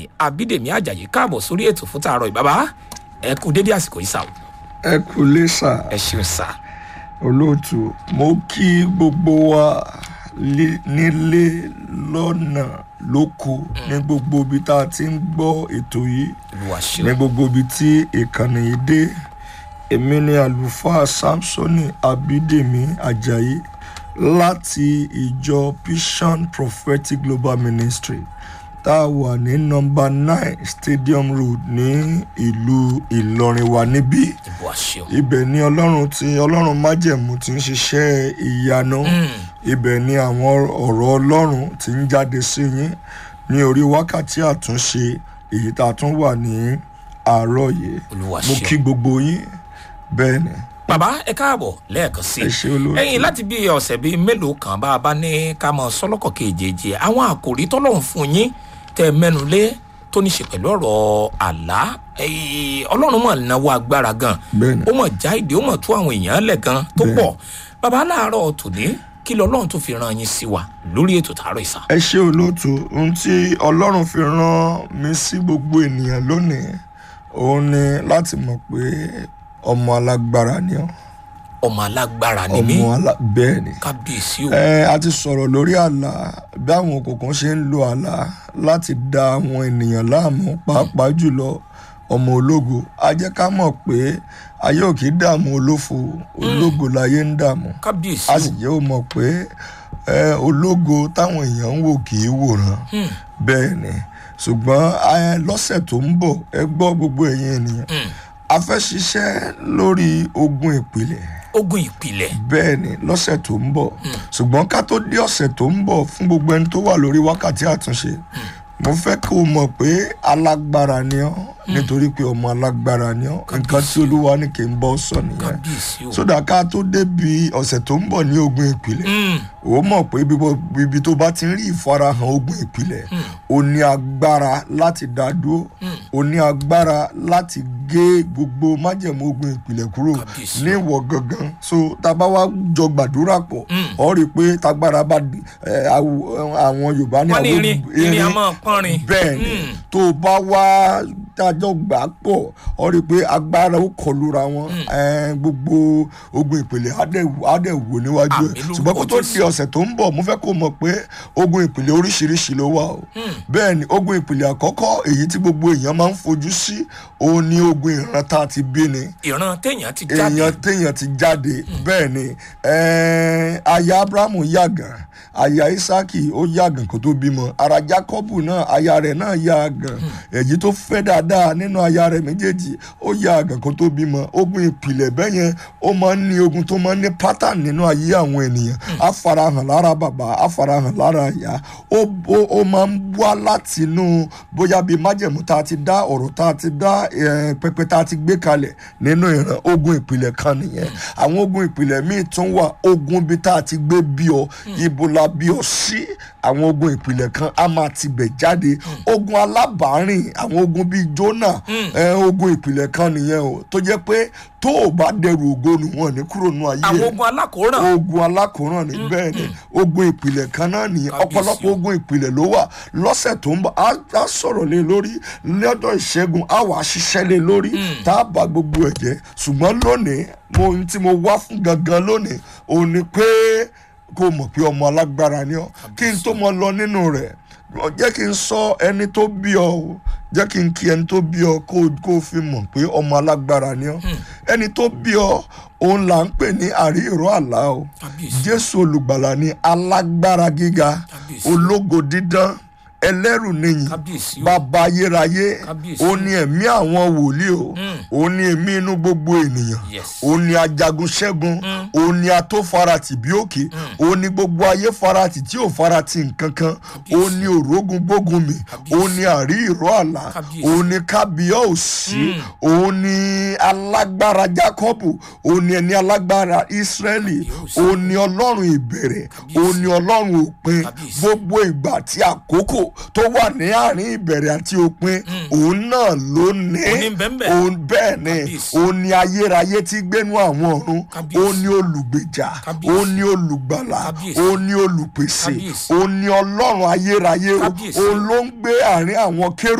abídèmí ajayi káàbọ̀ sórí ètò fún tààrọ̀ ìbàbá ẹ kú dédé àsìkò yìí sà o ẹ kú lé sà ẹ ṣeun sà olóòtú mo kí gbogbo wa lé- nílé lọ́nà lóko ní gbogbo ibi tá a ti ń gbọ́ ètò yìí olúwa ní ṣeun gbogbo ibi tí ìkànnì yìí dé èmi ni àlùfáà samsoni abídèmí ajayi láti ìjọ vision prophetic global ministry tá a wà ní nọmba nine stadium road ní ìlú ìlọrin wa níbí olúwa ṣeun ibẹ̀ ni ọlọ́run ti ọlọ́run májẹ̀mú ti ń ṣiṣẹ́ ìyanu ibẹ̀ ni àwọn ọ̀rọ̀ ọlọ́run ti ń jáde sí yín ní orí wákàtí àtúnṣe èyí tá a tún wà ní àárọ̀ yìí olúwa mo kí ṣeun gbogbo yín bẹ́ẹ̀ ni bàbá ẹ káàbọ̀ lẹ́ẹ̀kan sí ẹ ṣe olóòtú ẹ̀yin láti bí ọ̀sẹ̀ bíi mélòó kan bá a bá ní ká mọ sọ́lọ́kọ̀ kejì àwọn àkòrí tọ́lọ́run fún yín tẹ mẹ́nu lé tó ní ṣe pẹ̀lú ọ̀rọ̀ àlá ẹ̀yìn ọlọ́run mọ̀ náwó agbára gan bẹ́ẹ̀ ni ó mọ̀ já ìdí ó mọ̀ tú àwọn èèyàn lẹ̀ gan tó Bẹ́ẹ̀. pọ̀ bàbá láàárọ̀ tòní kí lọ́lọ́run tó fi ran yín sí wa lórí ètò tààrọ̀ ìsà ẹ ṣe olóòtú ohun tí ọlọ́run fi rán mi sí gbogbo ènìyàn lónìí òun ni láti mọ̀ pé ọmọ alágbára ni ọ́ ọmọ alágbára ni mí ọmọ alá bẹ́ẹ̀ ni kábíyèsí o ẹ a ti sọ̀rọ̀ lórí àlá bí àwọn òkùnkùn ṣe ń lo àlá láti da àwọn ènìyàn láàmú pàápàá jùlọ ọmọ ológo a jẹ́ ká mọ̀ pé ayé ò kì í dààmú olófo ológo láyé ń dààmú kábíyèsí a o sì jẹ́ ò mọ̀ pé ẹ, ológo táwọn èèyàn ń wò kì í wòran Hmm. bẹ́ẹ̀ ni ṣùgbọ́n ẹ, lọ́sẹ̀ tó ń bọ̀ ẹ gbọ́ gbogbo ẹ̀yin ènìyàn Hmm. a fẹ́ ṣiṣẹ́ lórí ogun ìpìlẹ̀ ogun ìpìlẹ̀ bẹ́ẹ̀ ni lọ́sẹ̀ tó ń bọ̀ ṣùgbọ́n ká tó dé ọ̀sẹ̀ tó ń bọ̀ fún gbogbo ẹni tó wà lórí wákàtí àtúnṣe mo fẹ́ kó o mọ̀ pé alágbára ni ọ́ nítorí pé ọmọ alágbára ni ọ́ nǹkan tí olúwa ní kí n bọ́ sọ nìyẹn kábíyèsí o sódà ká tó débi ọ̀sẹ̀ tó ń bọ̀ ní ogun ìpìlẹ̀ Hmm. ó mọ̀ pé bíbọ̀- ibi tó bá ti ń rí ìfarahàn ogun ìpìlẹ̀ ó ní agbára láti dá dúró ó ní agbára láti gé gbogbo májẹ̀mú ogun ìpìlẹ̀ kúrò Kábíyèsí. ní ìwọ̀ gangan so tá a bá wá jọ gbàdúrà pọ̀ Mm. ọ rí i pé tagbára bá di- ẹ, àw- àwọn yorùbá ní wọ́n ní àwọn irin irin a máa pọ́nrin bẹ́ẹ̀ ni Hmm. tó o bá wá dájọ́ gbà pọ̀ ọ rí i pé agbára ó kọlura wọn ẹ, gbogbo ogun ìpìlẹ̀ á dẹ̀ á dẹ̀ wò níwájú Àmín ẹ̀ lórúkọ ṣùgbọ́n kó tó Jésù. di ọ̀sẹ̀ tó ń bọ̀ mo fẹ́ kó mọ̀ pé ogun ìpìlẹ̀ oríṣiríṣi ló wà o bẹ́ẹ̀ ni ogun ìpìlẹ̀ àkọ́kọ́ èyí tí gbogbo èèyàn máa ń fojú sí òun ni ogun ìran tá a ti bí ni ìran téèyàn ti jáde èèyàn téèyàn ti jáde bẹ́ẹ̀ ni ẹ̀ẹ́n, aya abrahamu yàgàn aya isaki ó yàgàn kó tó bímọ ara jacobu náà aya rẹ̀ náà yàgàn èyí tó fẹ́ dáadáa nínú aya rẹ̀ méjèèjì ó yàgàn kó tó bímọ ogun ìpìlẹ̀ bẹ́ẹ̀ yẹn ó máa ń ní ogun tó máa ń ní pattern nínú ayé àwọn ènìyàn á farahàn lára bàbá á farahàn lára ìyá ó ó- ó máa ń wá látinú bóyá bíi májẹ̀mú tá a ti dá ọ̀rọ̀ tá a ti dá eh, pẹpẹ tá a ti gbé kalẹ̀ nínú ìran ogun ìpìlẹ̀ kan nìyẹn àwọn ogun ìpìlẹ̀ míì tún wà ogun bíi tá a ti gbé bí ọ ibo la bí ọ sí àwọn ogun ìpìlẹ̀ kan á máa tibẹ̀ jáde ogun alábàárìn àwọn ogun bíi Jónà eh, ogun ìpìlẹ̀ kan nìyẹn o tó jẹ́ pé tó o bá dẹrù ògo nù wọn ní kúrò nù ayé àwọn ẹ̀ ogun alákòóràn ogun alákòóràn ni bẹ́ẹ̀ ni ogun ìpìlẹ̀ kan náà nìyẹn Kábíyèsí ọ̀pọ̀lọpọ̀ o. ogun ìpìlẹ̀ ló wà lọ́sẹ̀ tó ń bọ̀ á á sọ̀rọ̀ lé lórí lọ́jọ́ ìṣẹ́gun á wàá ṣiṣẹ́ lé lórí tá a bá gbogbo ẹ̀ jẹ́ ṣùgbọ́n lónìí mo ohun tí mo wá fún gangan lónìí òun ni pé kó o mọ̀ pé ọmọ alágbára ni ọ́ kí n tó mọ lọ nínú rẹ̀ jẹ́ kí n sọ ẹni tó bí ọ o jẹ́ kí n kí ẹni tó bí ọ kó o- kó o fi mọ̀ pé ọmọ alágbára ni ọ́ ẹni tó bí ọ òun là ń pè ní àrí ìró àlá o kábíyèsí jésù olùgbàlà ni alágbára gíga Kábíyèsí. ológo dídán ẹlẹ́rù nìyí kábíyèsí o bàbá ayérayé Kábíyèsí. ó ní ẹ̀mí àwọn wòlíì o ó ní ẹ̀mí inú gbogbo ènìyàn Yes. ó ní ajagun ṣẹ́gun ó ní atófaratì bí òkè ó ní gbogbo ayé faratì tí ò faratì nǹkan kan ó ní òrógun gbógun mi ó ní àrí ìró àlá Kábíyèsí. ó ní kábíyọ̀ òsì ó ní alágbára jákọ́bù ó ní ẹni alágbára ísírẹ́lì Kábíyèsí. ó ní ọlọ́run ìbẹ̀rẹ̀ ó ní ọlọ́run òpin Kábíyèsí. gbogbo ìgbà àti àkókò tó wà ní àárín ìbẹ̀rẹ̀ àti òpin òun náà ló ní Òun ní bẹ́ẹ̀ òun bẹ́ẹ̀ ni Kábíyèsí. òun ní ayérayé tí gbénú àwọn ọ̀run Kábíyèsí. òun ní olùgbèjà Kábíyèsí. òun ní olùgbàlà Kábíyèsí. òun ní olùpèsè Kábíyèsí. òun ní ọlọ́run ayérayé o. Kábíyèsí. òun ló ń gbé àárín àwọn kérú